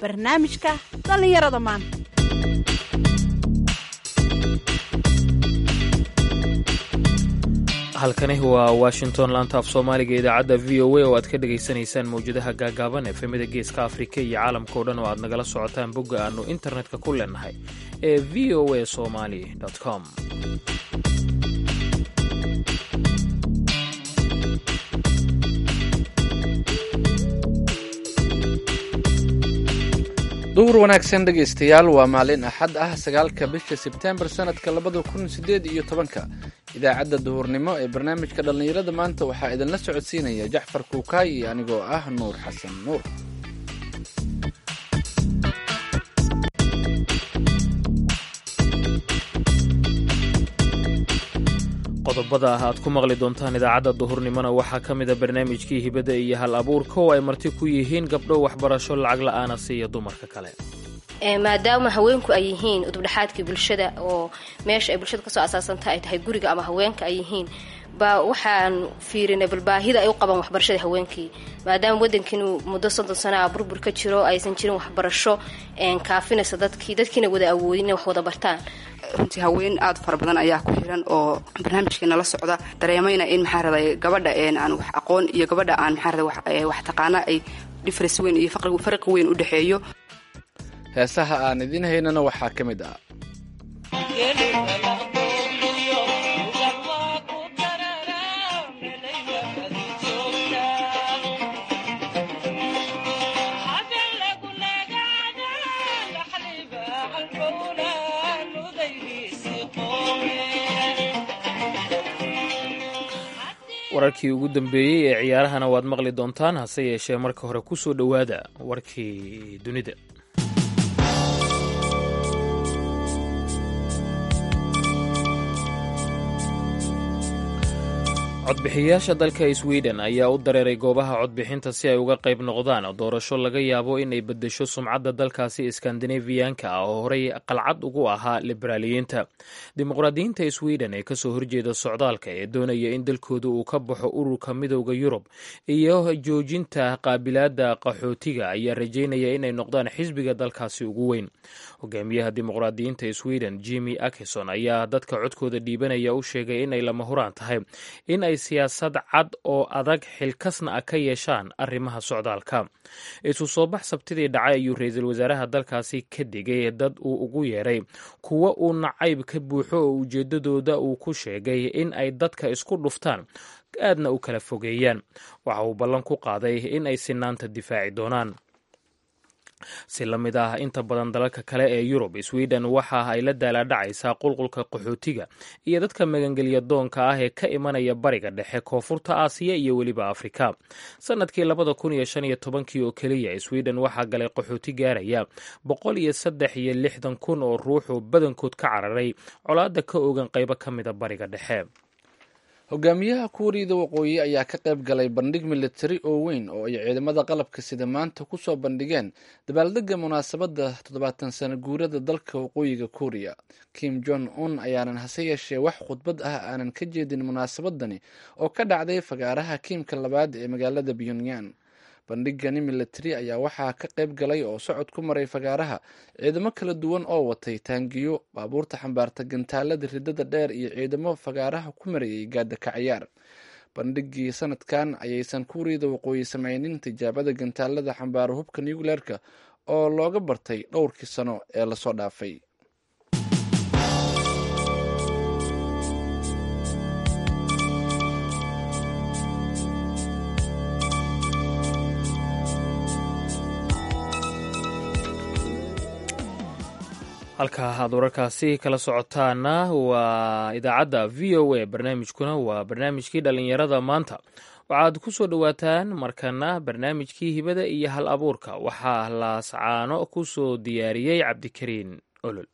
barnaamijka dhallinyarada maanta halkani waa washington laanta af soomaaliga idaacadda v o a oo aad ka dhagaysanaysaan mawjadaha gaagaaban efemida geeska afrika iyo caalamka o dhan oo aad nagala socotaan bogga aannu internetka ku leenahay ee v o a somali com duhur wanaagsan dhegaystayaal waa maalin axad ah sagaalka bisha sebtembar sanadka labada kun sideed iyo tobanka idaacadda duhurnimo ee barnaamijka dhallinyarada maanta waxaa idinla socodsiinaya jaxfar kuukaay iyo anigoo ah nuur xasan nuur qodobada ah aad ku maqli doontaan idaacadda duhurnimona waxaa ka mida barnaamijkii hibadda iyo hal abuurka oo ay marti ku yihiin gabdho waxbarasho lacag la-aana siiya dumarka kale maadaama haweenku ay yihiin udubdhexaadkii bulshada oo meesha ay bulshada kasoo asaasanta ay tahay guriga ama haweenka ay yihiin baa waxaan fiirinay balbaahida ay u qabaan waxbarashada haweenkii maadaama wadankiinu muddo soddon sana a burbur ka jiro aysan jirin waxbarasho kaafinaysa dadkii dadkiina wada awoodin inay wax wada bartaan runtii haween aada fara badan ayaa ku xiran oo barnaamijkeena la socda dareemayna in maxaa raday gabadha aan wax aqoon iyo gabadha aan maxaa raday wax taqaana ay difference weyn iyo farqi weyn u dhexeeyo heesaha aan idiin haynana waxaa ka mid ah wararkii ugu dambeeyey ee ciyaarahana waad maqli doontaan hase yeeshee marka hore ku soo dhowaada warkii dunida codbixiyayaasha dalka sweden ayaa u dareeray goobaha codbixinta si ay uga qayb noqdaan doorasho laga yaabo inay beddesho sumcadda dalkaasi skandinafiyanka ah oo horey qalcad ugu ahaa liberaaliyiinta dimuqraadiyiinta sweden ee kasoo horjeeda socdaalka ee doonaya in dalkooda uu ka baxo ururka midowda yurub iyo joojinta qaabilaadda qaxootiga ayaa rajeynaya inay noqdaan xisbiga dalkaasi ugu weyn hogaamiyaha dimuqraadiyiinta sweden jimi akison ayaa dadka codkooda dhiibanaya u sheegay inay lama huraan tahay in ay siyaasad cad oo adag xilkasna ah ka yeeshaan arrimaha socdaalka isu soo bax sabtidii dhacay ayuu ra-iisul wasaaraha dalkaasi ka digay dad uu ugu yeeray kuwo uu nacayb ka buuxo oo ujeedadooda uu ku sheegay in ay dadka isku dhuftaan aadna u kala fogeeyaan waxa uu ballan ku qaaday in ay sinaanta difaaci doonaan si la mid ah inta badan dalalka kale ee yurub sweden waxa ay la daalaadhacaysaa qulqulka qaxootiga iyo dadka magangelya doonka ah ee ka imanaya bariga dhexe koonfurta aasiya iyo weliba afrika sanadkii labada kun iyo shan iyo tobankii oo keliya sweden waxaa galay qaxooti gaaraya boqol iyo saddex iyo lixdan kun oo ruux oo badankood ka cararay colaadda ka ogan qaybo ka mida bariga dhexe hogaamiyaha kuuriyada waqooyi ayaa ka qayb galay bandhig militari oo weyn oo ay ciidamada qalabka sida maanta ku soo bandhigeen dabaaldega munaasabadda toddobaatan sano guurada dalka waqooyiga kuuriya kim jong un ayaanan hase yeeshee wax khudbad ah aanan ka jeedin munaasabadani oo ka dhacday fagaaraha kiimka labaad ee magaalada pyongyang bandhigani militari ayaa waxaa ka qayb galay oo socod ku maray fagaaraha ciidamo kala duwan oo watay taangiyo baabuurta xambaarta gantaalada ridada dheer iyo ciidamo fagaaraha ku marayay gaada kacayaar bandhigii sanadkan ayaysan kuuriyada waqooyi sameynin tijaabada gantaalada xambaara hubka nucleerka oo looga bartay dhowrkii sano ee lasoo dhaafay halka aad wararkaasi kala socotaana waa idaacadda v o a barnaamijkuna waa barnaamijkii dhallinyarada maanta waxaad ku soo dhowaataan markana barnaamijkii hibada iyo hal abuurka waxaa laascaano ku soo diyaariyey cabdikariin olol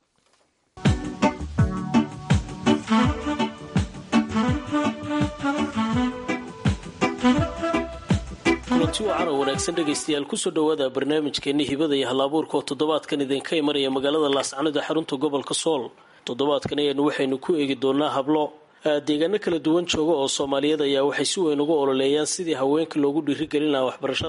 kulanti wacan oo wanaagsan dhegaystayaal kusoo dhowaada barnaamijkeenni hibada iyo hal-abuurka oo toddobaadkan idinka imanaya magaalada laascanood ee xarunta gobolka sool toddobaadkan ayaanu waxaynu ku eegi doonaa hablo deegaano kala duwan jooga oo soomaaliyeed ayaa waxay si weyn uga ololeeyaan sidii haweenka loogu dhiirigelin lahaa waxbarashada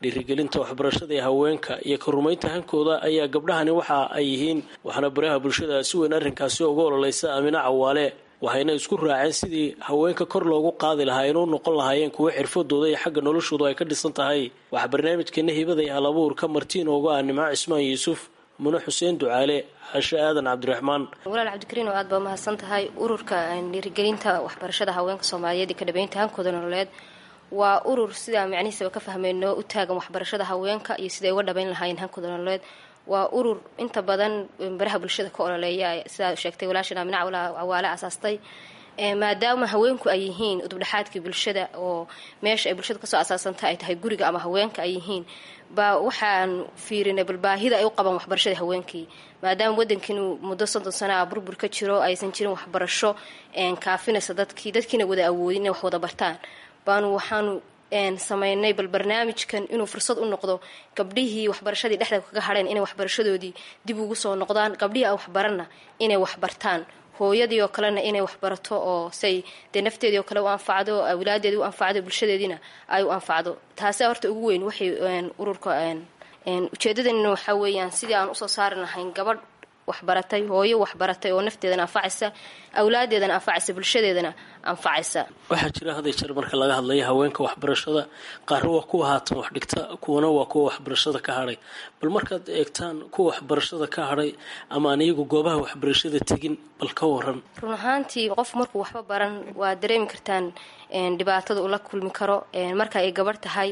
dhiirigelinta waxbarashada ee haweenka iyo ka rumaynta hankooda ayaa gabdhahani waxa ay yihiin waxaana baraha bulshada si weyn arrinkaasi uga ololeysa aamine cawaale waxayna isku raaceen sidii haweenka kor loogu qaadi lahaa inuu noqon lahaayeen kuwo xirfadooda iyo xagga noloshooda ay ka dhisan tahay waxaa barnaamijkeena hibada iyo halabuurka martiin ooga ah nimco cismaan yuusuf mune xuseen ducaale cashe aadan cabdiraxmaan walaal cabdikariin oo aad baa mahadsan tahay ururka dhiirigelinta waxbarashada haweenka soomaaliyeed iyo ka dhabeynta hankooda nololeed waa urur sidaa macnihiisaba ka fahmeyno u taagan waxbarashada haweenka iyo siday uga dhabeyn lahaayeen hankooda nololeed waa urur inta badan baraha bulshada ka ololeeya sidaa sheegtay walaashan amina cawaale asaastay maadaama haweenku ay yihiin udubdhexaadkii bulshada oo meesha ay bulshada kasoo asaasanta ay tahay guriga ama haweenka ay yihiin baa waxaan fiirinay balbaahida ay u qabaan waxbarashada haweenkii maadaama wadankiinu muddo soddon sana a burbur ka jiro aysan jirin waxbarasho kaafinaysa dadkii dadkiina wada awoodin inay wax wada bartaan baanu waxaanu sameynay bal barnaamijkan inuu fursad u noqdo gabdhihii waxbarashadii dhexda kaga hadheen inay waxbarashadoodii dib ugu soo noqdaan gabdhihii aan waxbaranna inay waxbartaan hooyadii oo kalena inay waxbarato oo say dee nafteedii oo kale u anfacdo awlaadeedii u anfacdo bulshadeediina ay u anfacdo taasi horta ugu weyn waxay ururka ujeedadanina waxaa weeyaan sidii aan usoo saari lahayn gabadh waxbaratay hooyo waxbaratay oo nafteedana anfacaysa awlaadeedana anfacaysa bulshadeedana anfacaysa waxaa jira haday jeer marka laga hadlayo haweenka waxbarashada qaarna waa kuwa haatan wax dhigta kuwana waa kuwa waxbarashada ka hadhay bal markaad eegtaan kuwa waxbarashada ka hadhay ama aan iyagu goobaha waxbarashada tegin bal ka waran run ahaantii qof markuu waxba baran waa dareemi kartaan dhibaatada ula kulmi karo marka ay gabarh tahay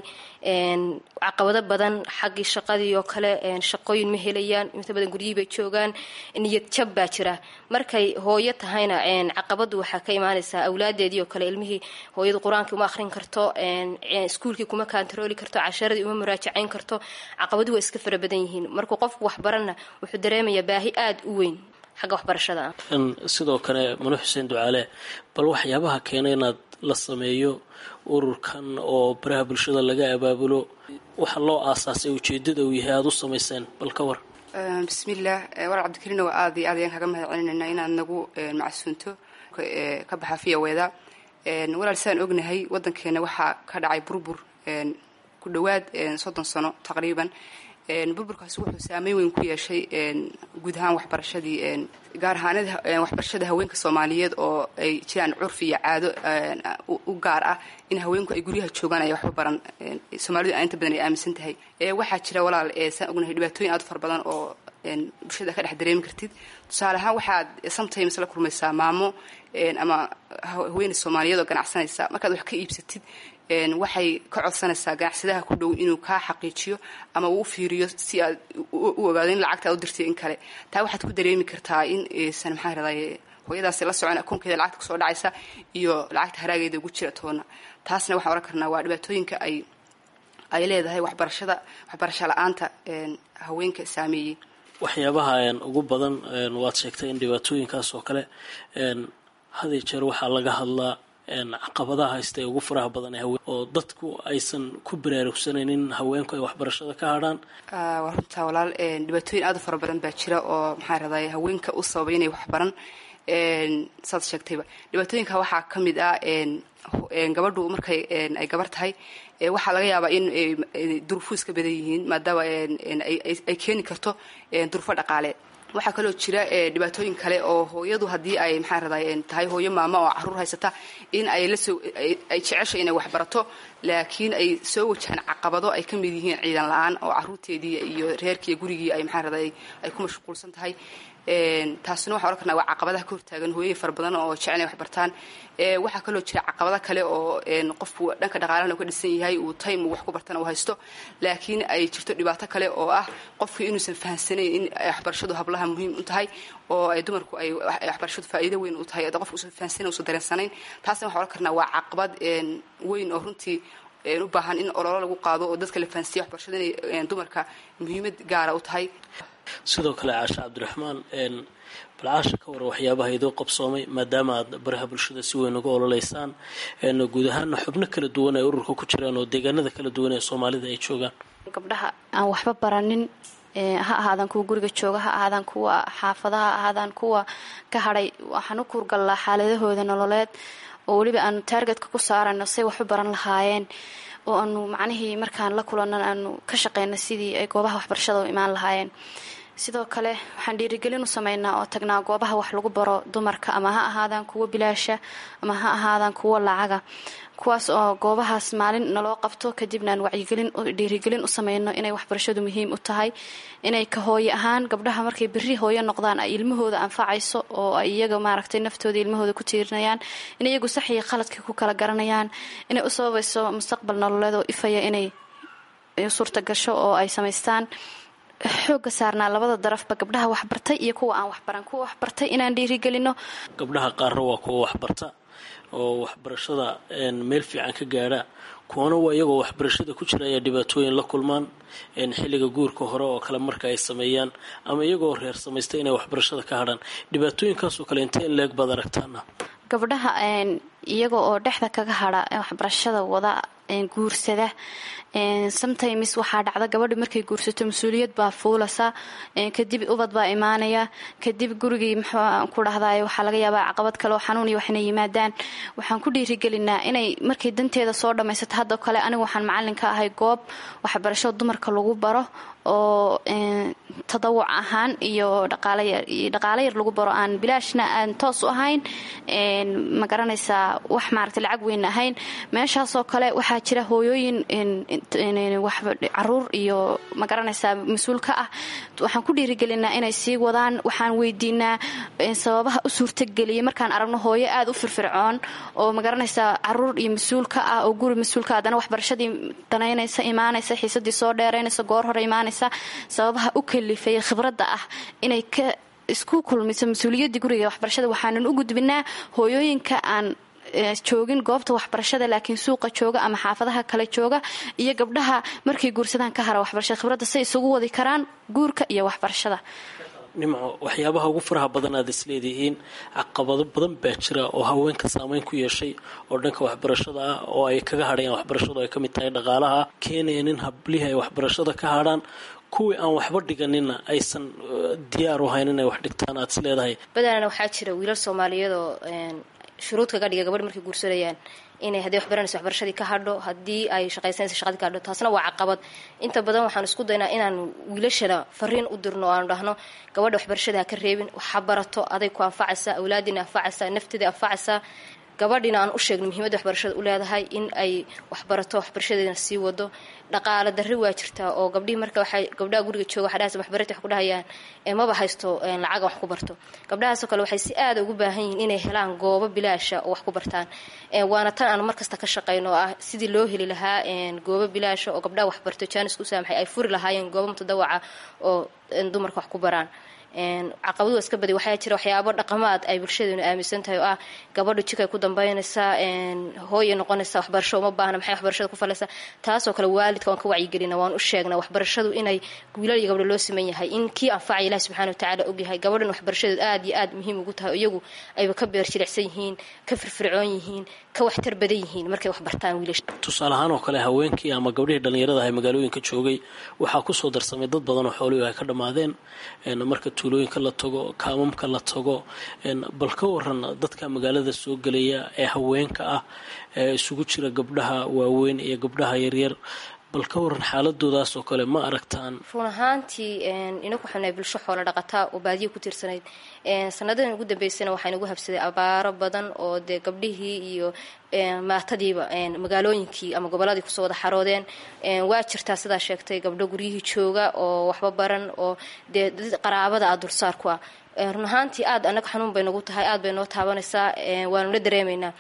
caqabado badan xaggii shaqadii oo kale shaqooyin ma helayaan inta badan guryihii bay joogaan niyad jab baa jira markay hooyo tahayna caqabadu waxaa ka imaanaysaa awlaadeedii oo kale ilmihii hooyadu qur-aankii uma akhrin karto iskuulkii kuma kantarooli karto casharadii uma muraajacayn karto caqabadu waa iska fara badan yihiin markuu qofku waxbaranna wuxuu dareemayaa baahi aada u weyn xagga waxbarashada sidoo kale mune xuseen ducaale bal waxyaabaha keena inaad la sameeyo ururkan oo baraha bulshada laga abaabulo waxa loo aasaasay ujeedada uu yahay aada u samayseen bal ka war bismillaah walaal cabdikariin waa aad iyo aad ayaan kaga mahad celinayna inaad nagu macsuunto ka baxa fiyaweeda walaal sidaan ognahay wadankeena waxaa ka dhacay burbur ku dhowaad soddon sano taqriiban burburkaasi wuxuu saameyn weyn ku yeeshay guud ahaan waxbarashadii gaar ahaanada waxbarashada haweenka soomaaliyeed oo ay jiraan curfi iyo caado u gaar ah in haweenku ay guryaha joogaan ay waxba baran soomaalidu inta badan ay aaminsan tahay waxaa jira walaal saan ognahay dhibaatooyin aad u fara badan oo bulshada ka dhex dareemi kartid tusaale ahaan waxaad sometimes la kulmaysaa maamo ama haweeney soomaaliyeed oo ganacsanaysa markaad wax ka iibsatid waxay ka codsanaysaa ganacsadaha ku dhow inuu kaa xaqiijiyo ama uu fiiriyo si aad u ogaado in lacagta aad u dirtay in kale taa waxaad ku dareemi kartaa in aysan maxaa raday hooyadaasi la socon akoonkeeda lacagta kusoo dhacaysa iyo lacagta haraageeda ugu jira toona taasna waxaan oran karnaa waa dhibaatooyinka ay ay leedahay waxbarashada waxbarasho la-aanta haweenka saameeyey waxyaabaha ugu badan waad sheegtay in dhibaatooyinkaas oo kale haday jeer waxaa laga hadlaa caqabadaha haysta ee ugu faraha badan ee haween oo dadku aysan ku baraarugsanayn in haweenku ay waxbarashada ka hadhaan waa runtaa walaal dhibaatooyin aad u fara badan baa jira oo maxaa raday haweenka u sababay inay waxbaran saad sheegtayba dhibaatooyinka waxaa ka mid ah gabadhu markay ay gabar tahay waxaa laga yaabaa in duruufuu iska badan yihiin maadaama ay keeni karto durufo dhaqaaleed waxaa kaloo jira dhibaatooyin kale oo hooyadu haddii ay maxaa raday tahay hooyo maamo oo caruur haysata in ay lasoo ay jecesho inay waxbarato laakiin ay soo wajahaan caqabado ay ka mid yihiin ciidan la-aan oo caruurteedii iyo reerkii gurigii ay maxaa raday ay ku mashquulsan tahay taasina waxaan oran karnaa waa caqabadaha ka hortaagan hooyay fara badan oo jecel inay waxbartaan waxaa kaloo jira caqabado kale oo qofku dhanka dhaqaalahana ka dhisan yahay uu time uu wax ku bartana uu haysto laakiin ay jirto dhibaato kale oo ah qofku inuusan fahansanayn in waxbarashadu hablaha muhiim u tahay oo ay dumarku ay waxbarashadu faa'iido weyn u tahay qof uusan fahansanayn uusan dareensanayn taasna waxaan oran karnaa waa caqabad weyn oo runtii u baahan in ololo lagu qaado oo dadka la fahansiiya waxbarashada inay dumarka muhiimad gaara u tahay sidoo kale caashe cabdiraxmaan bal caasha ka waran waxyaabaha idoo qabsoomay maadaama aad baraha bulshada si weyn uga ololeysaan guud ahaana xubno kala duwan ay ururka ku jiraan oo deegaanada kala duwan ee soomaalida ay joogaan gabdhaha aan waxba baranin ha ahaadaan kuwa guriga jooga ha ahaadaan kuwa xaafadaha ha ahaadaan kuwa ka hadhay waxaan u kuurgallaa xaaladahooda nololeed oo weliba aan taargetka ku saarano say waxu baran lahaayeen oo aanu macnihii markaan la kulannan aanu ka shaqeyna sidii ay goobaha waxbarashada u imaan lahaayeen sidoo kale waxaan dhiirigelin u sameynaa oo tagnaa goobaha wax lagu baro dumarka ama ha ahaadaan kuwo bilaasha ama ha ahaadaan kuwo lacaga kuwaas oo goobahaas maalin naloo qabto kadibna aan wacyigelin dhiirigelin u sameyno inay waxbarashadu muhiim u tahay inay ka hooye ahaan gabdhaha markay berri hooyo noqdaan ay ilmahooda anfacayso oo ay iyaga maaragtay naftooda ilmahooda ku tiirinayaan in iyagu sax iyo qaladka ku kala garanayaan inay u sababayso mustaqbal nololeed oo ifaya inay suurta gasho oo ay samaystaan xooga saarnaa labada darafba gabdhaha waxbartay iyo kuwa aan waxbaran kuwa waxbartay inaan dhiirigelino gabdhaha qaarna waa kuwa waxbarta oo waxbarashada meel fiican ka gaadha kuwana waa iyagoo waxbarashada ku jira ayaa dhibaatooyin la kulmaan xilliga guurka hore oo kale marka ay sameeyaan ama iyagoo reer samaysta inay waxbarashada ka hadhaan dhibaatooyinkaasoo kale intee in leeg baad aragtaana gabdhaha iyaga oo dhexda kaga hadha waxbarashada wada guursada sometimes waxaa dhacda gabadha markay guursato mas-uuliyad baa fuulasa kadib ubad baa imaanaya kadib gurigii muxuu ku dhahday waxaa laga yaabaa caqabad kale oo xanuun iyo waxinay yimaadaan waxaan ku dhiirigelinaa inay markay danteeda soo dhammaysato haddoo kale anigu waxaan macalin ka ahay goob waxbarasho dumarka lagu baro oo tadawuc ahaan iyo dhaqaale yar lagu baro aan bilaashna aan toos u ahayn ma garanaysaa wax maaragta lacag weyn ahayn meeshaasoo kale waxaa jira hooyooyin caruur iyo ma garanaysaa mas-uul ka ah waxaan ku dhiirigelinaa inay sii wadaan waxaan weydiinaa sababaha u suurtageliyay markaan aragno hooyo aada u firfircoon oo ma garanaysaa caruur iyo mas-uul ka ah oo guri mas-uulka haddana waxbarashadii danaynaysa imaanaysa xiisadii soo dheeraynaysa goor hore imaanaysa sababaha u kalifay khibradda ah inay ka isku kulmiso mas-uuliyaddii guriga waxbarashada waxaanan u gudbinaa hooyooyinka aan joogin goobta waxbarashada laakiin suuqa jooga ama xaafadaha kale jooga iyo gabdhaha markay guursadaan ka hara waxbarashada khibradda say isugu wadi karaan guurka iyo waxbarashada nimco waxyaabaha ugu faraha badan aad isleedihiin caqabado badan baa jira oo haweenka saameyn ku yeeshay oo dhanka waxbarashada ah oo ay kaga hadhayaan waxbarashadu ay ka mid tahay dhaqaalaha keenaya in hablihi ay waxbarashada ka hadhaan kuwii aan waxba dhiganina aysan diyaar u hayn inay wax dhigtaan aad is leedahay badanana waxaa jira wiilal soomaaliyeedoo shuruud kaga dhiga gabadh markay guursanayaan inay haddii waxbaranayso waxbarashadii ka hadho haddii ay shaqaysanayso shaqadii ka hadho taasna waa caqabad inta badan waxaan isku daynaa inaan wiilashana fariin u dirno o aanu dhahno gabadha waxbarashada ha ka reebin waxa barato aday ku anfacaysaa awlaadiina anfacaysaa nafteeda anfacaysaa gabadhiina aan u sheegno muhiimadda waxbarashada u leedahay in ay waxbarato waxbarashadeedana sii wado dhaqaale darri waa jirtaa oo gabdhihii marka waxay gabdhaha guriga jooga waxay dhahaysa waxbarati wax ku dhahayaan maba haysto lacaga wax ku barto gabdhahaasoo kale waxay si aada ugu baahan yihiin inay helaan goobo bilaasha oo wax ku bartaan waana tan aan markasta ka shaqayno oo ah sidii loo heli lahaa goobo bilaasha oo gabdhaha waxbarto jaanisku saamaxay ay furi lahaayeen goobo mutadawaca oo dumarka wax ku baraan caqabadu waa iska badi waxaa jira waxyaabo dhaqamaad ay bulshadeenu aaminsan tahay oo ah gabadhu jikay ku dambaynaysaa hooyay noqonaysaa waxbarasho uma baahna maxay waxbarashada ku falaysaa taasoo kale waalidka waan ka wacyigelina waan u sheegnaa waxbarashadu inay wiilal iyo gabdho loo siman yahay in kii anfacaya ilahi subxana watacaala ogyahay gabadhan waxbarashadeedu aad iyo aad muhiim ugu tahay iyagu ayba ka beer jilicsan yihiin ka firfircoon yihiin ka waxtar badan yihiin markay wax bartaan wiilasha tusaale ahaan oo kale haweenkii ama gabdhihii dhallinyarada ah magaalooyinka joogay waxaa kusoo darsamay dad badan oo xooluhu ay ka dhammaadeen marka tuulooyinka la tago kaamamka la tago bal ka waran dadka magaalada soo gelaya ee haweenka ah ee isugu jira gabdhaha waaweyn iyo gabdhaha yaryar bal ka waran xaaladoodaas oo kale ma aragtaan run ahaantii inaku xunay bulsho xoolo dhaqataa oo baadiya ku tiirsanayd sanadadan ugu dambeysana waxaa inagu habsaday abaaro badan oo dee gabdhihii iyo maatadiiba magaalooyinkii ama gobolladii kusoo wada xaroodeen waa jirtaa sidaa sheegtay gabdho guryihii jooga oo waxba baran oo dee qaraabada ah dulsaar ku ah run ahaantii aad anaga xanuun bay nagu tahay aad bay noo taabanaysaa waanu la dareemaynaa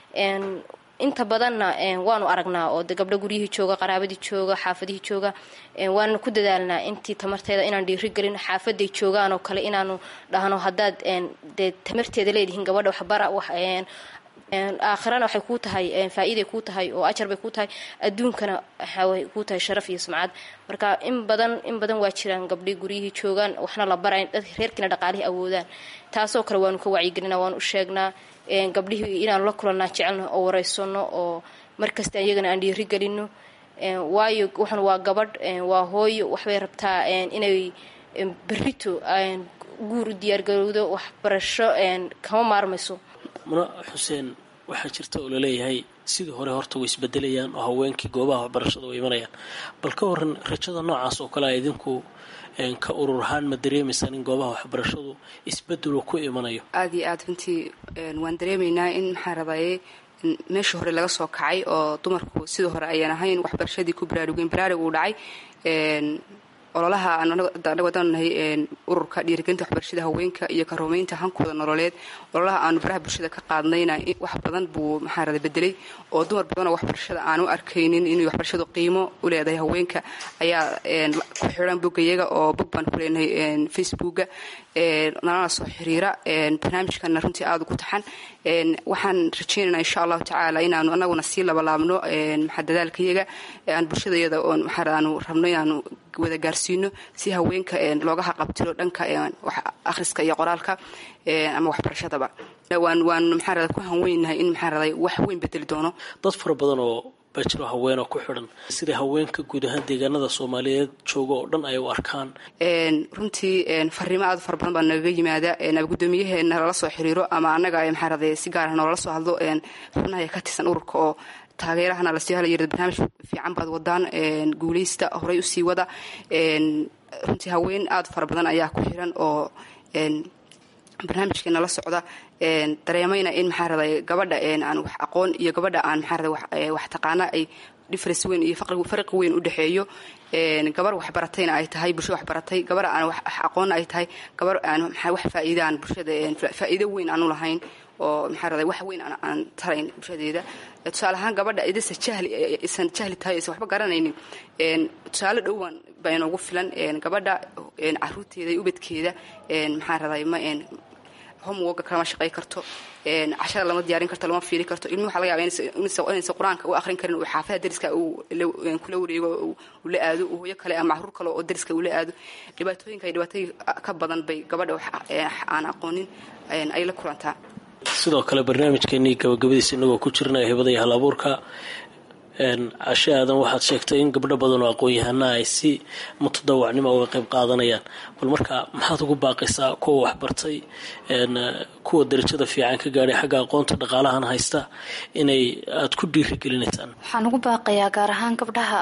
inta badanna waanu aragnaa oo de gabdho guryihii jooga qaraabadii jooga xaafadihii jooga waananu ku dadaalnaa intii tamarteeda inaan dhiirigelin xaafaday joogaan oo kale inaanu dhahno haddaad dee tamarteeda leedihiin gabadha waxbara aakhirana waxay kuu tahay faa-iiday kuu tahay oo ajar bay kuu tahay adduunkana waxay kuu tahay sharaf iyo sumcad marka in badan in badan waa jiraan gabdhii guryihii joogaan waxna la barayn dad reerkiina dhaqaalihii awoodaan taasoo kale waanu ka wacyigelina waanu u sheegnaa gabdhihii inaanu la kulannaa jecelno oo wareysano oo markasta iyagana aan dhiiri gelino waayo waxan waa gabadh waa hooyo waxbay rabtaa inay berrito guur u diyaargarowdo waxbarasho kama maarmayso muna xuseen waxaa jirta oo laleeyahay sidii hore horta way isbedelayaan oo haweenkii goobaha waxbarashada way imanayaan bal ka waran rajada noocaas oo kale a idinku ka urur ahaan ma dareemaysaan in goobaha waxbarashadu isbedelu ku imanayo aada iyo aad runtii waan dareemaynaa in maxaa radaye meeshii hore laga soo kacay oo dumarku sidii hore ayaan ahayn waxbarashadii ku baraarugeen baraarug uu dhacay ololaha wadanahay ururka dhiirigelinta waxbarashada haweenka iyo karuumeynta hankooda nololeed ololaha aanu baraha bulshada ka qaadnayna wax badan buu maxaa rada bedelay oo dumar badanoo waxbarashada aanu arkaynin inay waxbarashadu qiimo u leedahay haweenka ayaa ku xiran boggayaga oo bog baan ku leenahay facebooka nalana soo xiriira barnaamijkana runtii aada ugu taxan waxaan rajaynaynaa insha allahu tacaala inaanu anaguna sii labalaabno maxaa dadaalkayaga aan bulshadayada oon maxaa aanu rabno inaanu wada gaarsiino si haweenka looga haqabtiro dhanka akhriska iyo qoraalka ama waxbarashadaba waan waan maxaa rada ku hanweynahay in maxaa raday wax weyn bedeli doono dad fara badan oo baa jiro haweenoo ku xidhan sida haweenka guud ahaan deegaanada soomaaliyeed jooga oo dhan ay u arkaan runtii fariimo aad fara badan baa nagaga yimaada gudoomiyaheena lala soo xiriiro ama annaga maxaa raday si gaar ah noolala soo hadlo xubnaha ka tirsan ururka oo taageerahana lasii hala yirada barnaamij fiican baad wadaan guuleysta horey usii wada runtii haween aada fara badan ayaa ku xiran oo barnaamijkeena la socda dareemayna in maxaa raday gabadha aan wax aqoon iyo gabadha aan maxaa raday wax taqaana ay difference weyn iyo farqi weyn u dhexeeyo gabar waxbaratayna ay tahay bulshada waxbaratay gabar aan wax aqoonna ay tahay gabar aan wax faa'iidaan bulshada faa'iido weyn aanu lahayn oo maxaa raday wax weyn aan tarayn bulshadeeda tusaale ahaan gabadha idasa jahli isan jahli tahay isan waxba garanaynin tusaale dhowaan baa inoogu filan gabadha caruurteeda iyo ubadkeeda maxaa raday ma homeworka kalama shaqay karto cashada lama diyaarin karto lama fiiri karto ilmi waxa laga yaba inaysan qur-aanka u akhrin karin uu xaafada dariska kula wareego uu la aado uu hooyo kale ama caruur kale oo dariska uu la aado dhibaatooyinka iyo dhibaatooyin ka badan bay gabadha aan aqoonin ay la kulantaa sidoo kale barnaamijkeenii gabagabadiisa inagoo ku jirnay hibada iyo hal abuurka cashe aadan waxaad sheegtay in gabdho badan oo aqoon-yahanaa ay si mutadawacnimo uga qayb qaadanayaan bal marka maxaad ugu baaqaysaa kuwa waxbartay kuwa darajada fiican ka gaadhay xagga aqoonta dhaqaalahan haysta inay aada ku dhiirigelinaysaan waxaan ugu baaqayaa gaar ahaan gabdhaha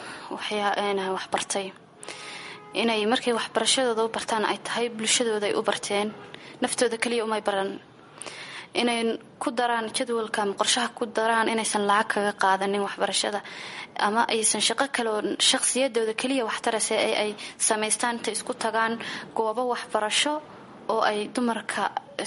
waxbartay inay markay waxbarashadooda u bartaan ay tahay bulshadooda ay u barteen naftooda keliya umay baran inay ku daraan jadwalka ama qorshaha ku daraan inaysan lacag kaga qaadanin waxbarashada ama aysan shaqo kale oo shaqsiyadooda keliya waxtarase ee ay samaystaan intay isku tagaan goobo waxbarasho oo ay dumarka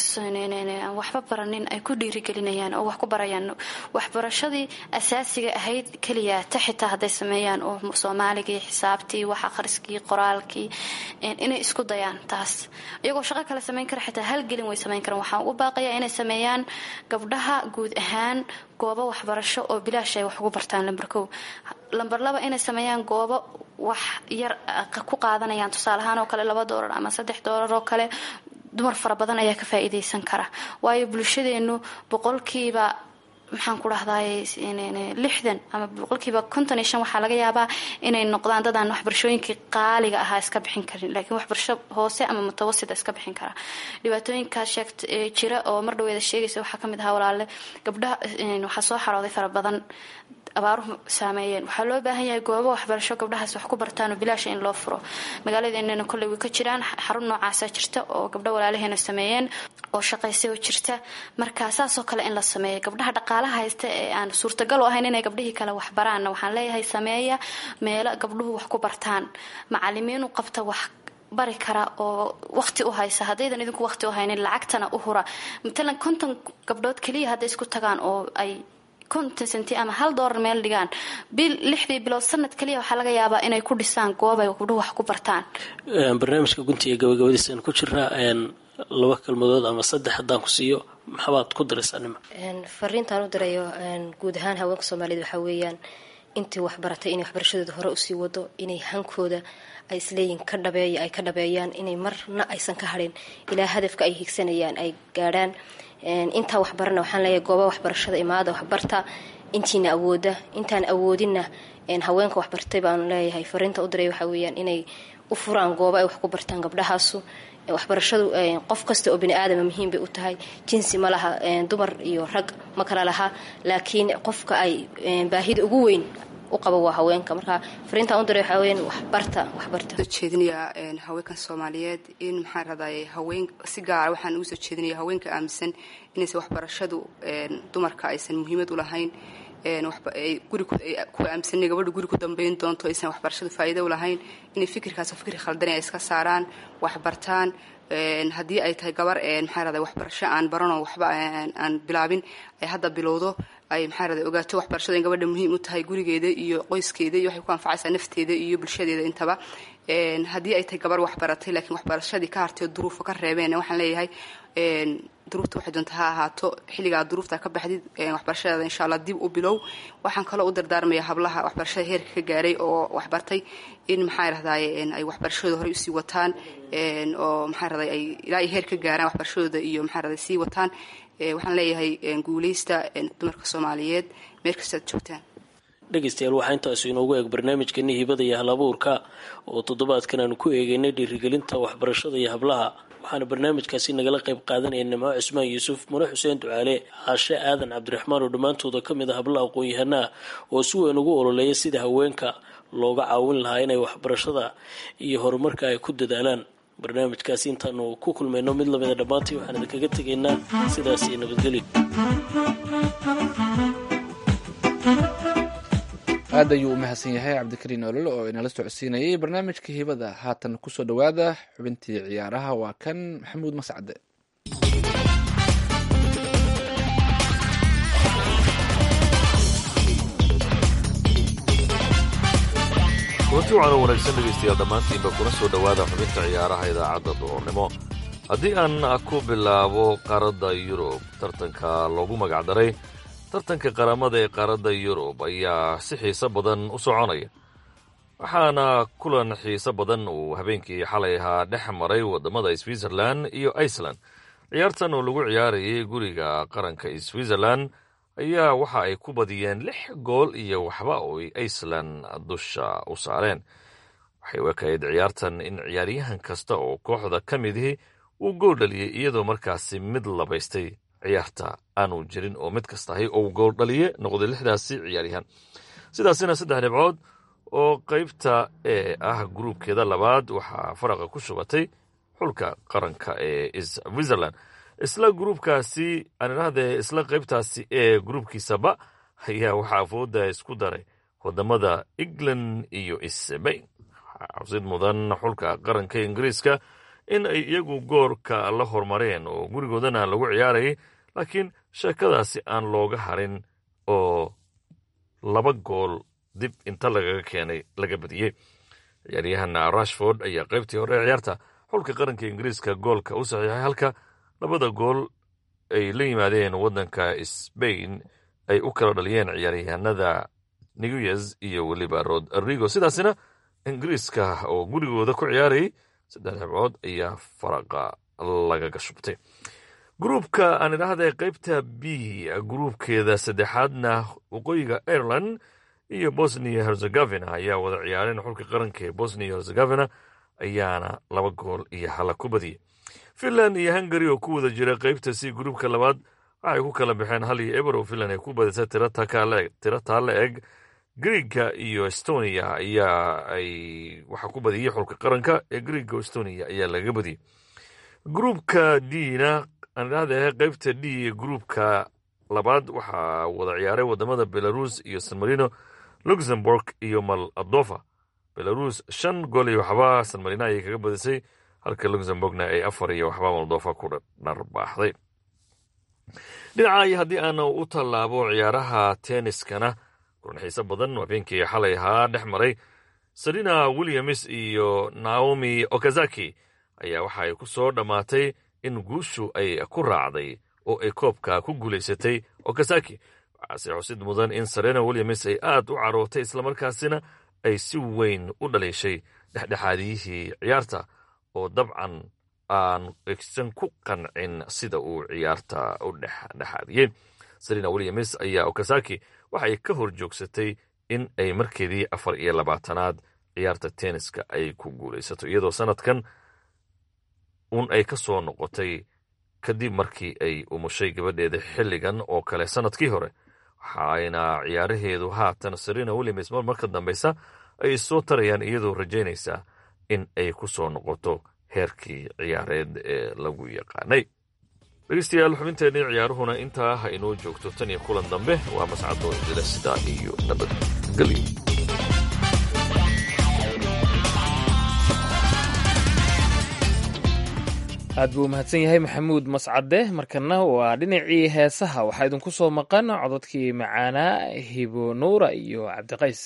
waxba baranin ay ku dhiirigelinayaan oo wax ku barayaan waxbarashadii asaasiga ahayd keliya ta xitaa hadday sameeyaan oo soomaaligii xisaabtii wax akhriskii qoraalkii inay isku dayaan taas iyagoo shaqo kale samayn kara xitaa halgelin way samayn karaan waxaan ugu baaqayaa inay sameeyaan gabdhaha guud ahaan goobo waxbarasho oo bilaash ay wax ugu bartaan lamber kow lamber laba inay sameeyaan goobo wax yar ku qaadanayaan tusaale ahaan oo kale laba doolar ama saddex doolar oo kale dumar fara badan ayaa ka faa'iidaysan kara waayo bulshadeenu boqolkiiba maxaan ku dhahdaay lixdan ama boqolkiiba konton iyo shan waxaa laga yaabaa inay noqdaan dadaan waxbarashooyinkii qaaliga ahaa iska bixin karin laakiin waxbarasho hoose ama mutawasita iska bixin kara dhibaatooyinkaa sheegt jira oo mar dhaweeda sheegaysa waxaa kamid ahaa walaale gabdhaha waxaa soo xarooday fara badan abaaruhu saameeyeen waxaa loo baahan yahay goobo waxbarasho gabdhahaas wax ku bartaan oo bilaasha in loo furo magaaladeenana kolley way ka jiraan xarun noocaasa jirta oo gabdho walaalaheena sameeyeen oo shaqaysay oo jirta marka saasoo kale in la sameeyo gabdhaha dhaqaalaha haysta ee aan suurtagal u ahayn inay gabdhihii kale wax baraanna waxaan leeyahay sameeya meelo gabdhuhu wax ku bartaan macalimiin u qabta wax bari kara oo waqti u haysa haddaydan idinku waqti u haynin lacagtana u hura matalan konton gabdhood keliya hadday isku tagaan oo ay konton senti ama hal doolar meel dhigaan bil lixdii bilood sanad kaliya waxaa laga yaabaa inay ku dhisaan goob ay gabdhuhu wax ku bartaan barnaamijka gunti iyo gabagabadiisaan ku jirnaa laba kalmadood ama saddex haddaan ku siiyo maxabaad ku daraysaa nima fariintaan u dirayo guud ahaan haweenka soomaaliyed waxaa weeyaan intii waxbaratay inay waxbarashadooda hore usii wado inay hankooda ay isleeyihin ka dhabeeya ay ka dhabeeyaan inay marna aysan ka hadhin ilaa hadafka ay higsanayaan ay gaadhaan intaa waxbarana waxaan leeyahay gooba waxbarashada imaada waxbarta intiina awooda intaan awoodinna haweenka waxbartay baanu leeyahay fariinta u diray waxaa weeyaan inay u furaan gooba ay wax ku bartaan gabdhahaasu waxbarashadu qof kasta oo bini aadama muhiim bay u tahay jinsi ma laha dumar iyo rag ma kala laha laakiin qofka ay baahida ugu weyn u qaba waa haweenka marka fariintaan u diray waxaa weyan waxbarta waxbarta soo jeedinayaa haweenkan soomaaliyeed in maxaan raday haween si gaara waxaan ugu soo jeedinaya haweenka aaminsan inaysan waxbarashadu dumarka aysan muhiimad u lahayn guri ku aaminsanay gabadha guri ku dambayn doonto aysan waxbarashadu faa'iido u lahayn inay fikirkaas oo fikir khaldan ay iska saaraan waxbartaan haddii ay tahay gabar maxaa raday waxbarasho aan baranoo waxba aan bilaabin ay hadda bilowdo ay maxaa raday ogaato waxbarashada in gabadha muhiim u tahay gurigeeda iyo qoyskeeda iyo waxay ku anfacaysaa nafteeda iyo bulshadeeda intaba haddii ay tahay gabar waxbaratay laakiin waxbarashadii ka hartay oo duruufo ka reebeen waxaan leeyahay duruufta waxay doonta ha ahaato xilligaa duruufta ka baxdid waxbarashadeeda insha allah dib u bilow waxaan kaloo u dardaarmaya hablaha waxbarashada heerka ka gaaray oo waxbartay in maxaa rahdaye ay waxbarashadooda horey usii wataan oo maxaa rahday ay ilaa ay heer ka gaaraan waxbarashadooda iyo maxaa rahday sii wataan waxaan leeyahay guuleysta dumarka soomaaliyeed meel kastaad joogtaan dhegaystayaal waxaa intaasu inoogu eeg barnaamijkeeni hibada iyo halabuurka oo toddobaadkan aanu ku eegeynay dhiirigelinta waxbarashada iyo hablaha waxaana barnaamijkaasi nagala qayb qaadanaya nimco cismaan yuusuf mune xuseen ducaale caashe aadan cabdiraxmaan oo dhammaantooda ka mid a hablaha aqoon-yahanaa oo si weyn ugu ololeeya sida haweenka looga caawin lahaa inay waxbarashada iyo horumarka ay ku dadaalaan barnaamijkaasi intaanu ku kulmayno mid lamida dhammaantii waxaan idinkaga tegaynaa sidaas iyo nabadgelyo aad ayuu u mahadsan yahay cabdikariin olole oo inala socodsiinayay barnaamijka hibada haatan kusoo dhowaada xubintii ciyaaraha waa kan maxamuud mascade goorti wacan oo wanaagsan dhegaystayaal dhammaantiinba kuna soo dhowaada xubinta ciyaaraha idaacadda duhurnimo haddii aan ku bilaabo qaaradda yurub tartanka loogu magacdaray tartanka qaramada ee qaaradda yurub ayaa si xiiso badan u soconaya waxaana kulan xiiso badan uu habeenkii xalay ahaa dhex maray waddamada switzerlan iyo iceland ciyaartan oo lagu ciyaarayay guriga qaranka switzerlan ayaa waxa ay ku badiyeen lix gool iyo waxba oo ay iceland dusha u saareen waxay u ekayd ciyaartan in ciyaaryahan kasta oo kooxda ka midihi uu gool dhaliyey iyadoo markaasi mid labaystay ciyaarta aanu jirin oo mid kastahay ou gool dhaliye noqday lixdaasi ciyaaryahan sidaasina saddex dhibcood oo qaybta ee ah gruubkeeda labaad waxaa faraqa ku shubatay xulka qaranka ee switzerland isla gruubkaasi aan idhahdee isla qaybtaasi ee gruubkiisaba ayaa waxaa afooda isku daray wadamada england iyo sbain waxaa xusid mudan xulka qaranka ingiriiska in ay iyagu goorka la hormareen oo gurigoodana lagu ciyaarayay laakiin sheekadaasi aan looga harin oo laba gool dib inta lagaga keenay laga badiyey ciyaaryahana rashford ayaa qaybtii hore ee ciyaarta xulka qaranka ingiriiska goolka u saxiixay halka labada gool ay la yimaadeen waddanka sbain ay u kala dhaliyeen ciyaaryahanada niguez iyo weliba rodrigo sidaasina ingiriiska oo gurigooda ku ciyaarayay saddex dhibcood ayaa faraqa lagaga shubtay gruubka aan idhaahday qaybta b gruubkeeda saddexaadna waqooyiga ireland iyo bosnia herzegovina ayaa wada ciyaareen xulka qaranka ee bosnia herzegovina ayaana laba gool iyo hala ku badiyey finland iyo hungari oo ku wada jira qaybta c gruubka labaad waxay ku kala baxeen hal iyo eber oo finland ay ku badisay tiro taalla eg griega iyo estonia ayaa ay waxaa ku badiyey xulka qaranka ee griega estonia ayaa laga badiyey gruubka dna aan idhahdahe qaybta d gruubka labaad waxaa wada ciyaaray wadamada belarus iyo san marino luxemburg iyo moldova belarus shan gool iyo waxba san marino ayay kaga badisay halka luxemburgna ay afar iyo waxba moldova ku dharbaaxday dhinaca iyo haddii aan u tallaabo ciyaaraha tenniskana kulan xiise badan habeenkii xalay ahaa dhex maray serena williams iyo naomi okazaki ayaa waxa ay ku soo dhammaatay in guushu ay ku raacday oo ay koobka ku guulaysatay okazaki waxaase xusid mudan in serena williams ay aad u carootay islamarkaasina ay si weyn u dhaliishay dhexdhexaadiyihii ciyaarta oo dabcan aan egsan ku qancin sida uu ciyaarta u dhexdhexaadiyey serena williams ayaa okazaki waxay ka hor joogsatay in ay markeedii afar iyo labaatanaad ciyaarta tenniska ay ku guulaysato iyadoo sanadkan un ay ka soo noqotay kadib markii ay umushay gabadheeda xilligan oo kale sannadkii hore waxaayna ciyaaraheedu haatan serena williams mar marka dambeysa ay soo tarayaan iyadoo rajaynaysa in ay ku soo noqoto heerkii ciyaareed ee lagu yaqaanay dhegeystayaal xubinteennii ciyaaruhuna intaa ha inoo joogto tan iyo kulan dambe waa mascadoo idila sidaa iyo nabadgelyo aad buu umahadsan yahay maxamuud mascade markana waa dhinacii heesaha waxaa idinku soo maqan cododkii macaanaa hibo nuura iyo cabdiqays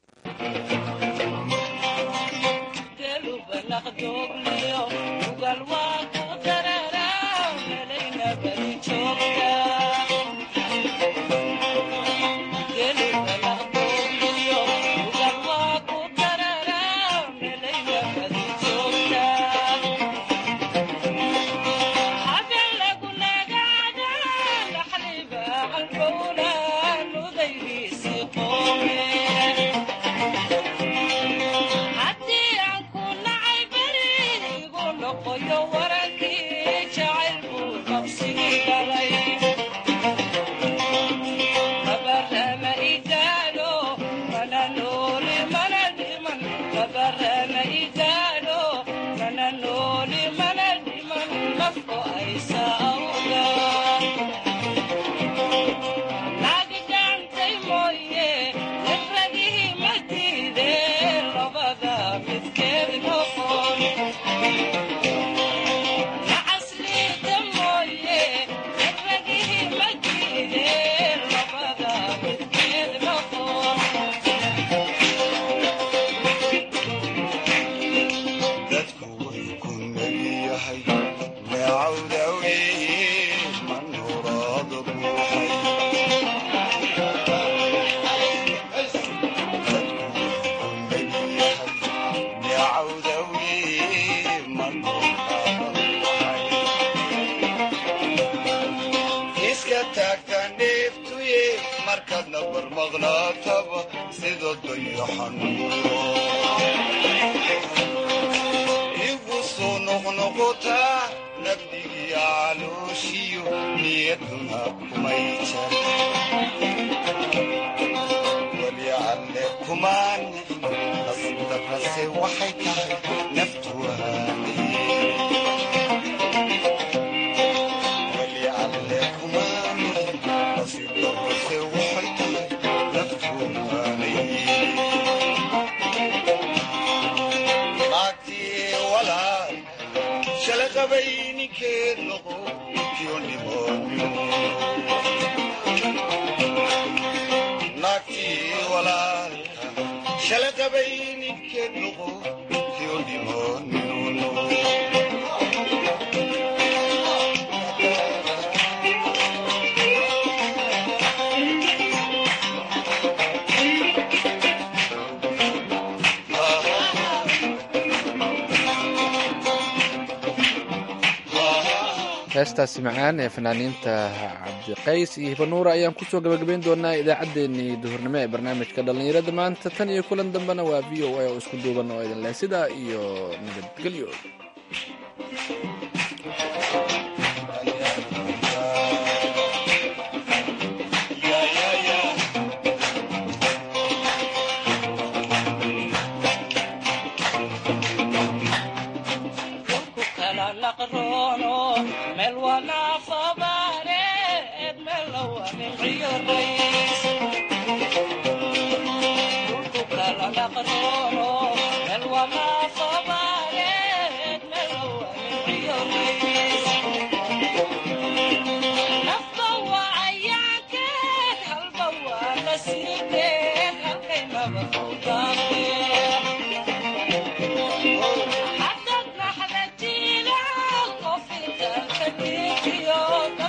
heestaasi macaan ee fanaaniinta cabdiqays iyo hibanuura ayaan kusoo gabagabayn doonaa idaacaddeenii duhurnimo ee barnaamijka dhallinyarada maanta tan iyo kulan dambena waa v o a oo isku duuban oo idin leh sidaa iyo nabadgelyo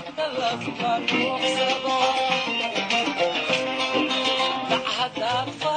Thank you.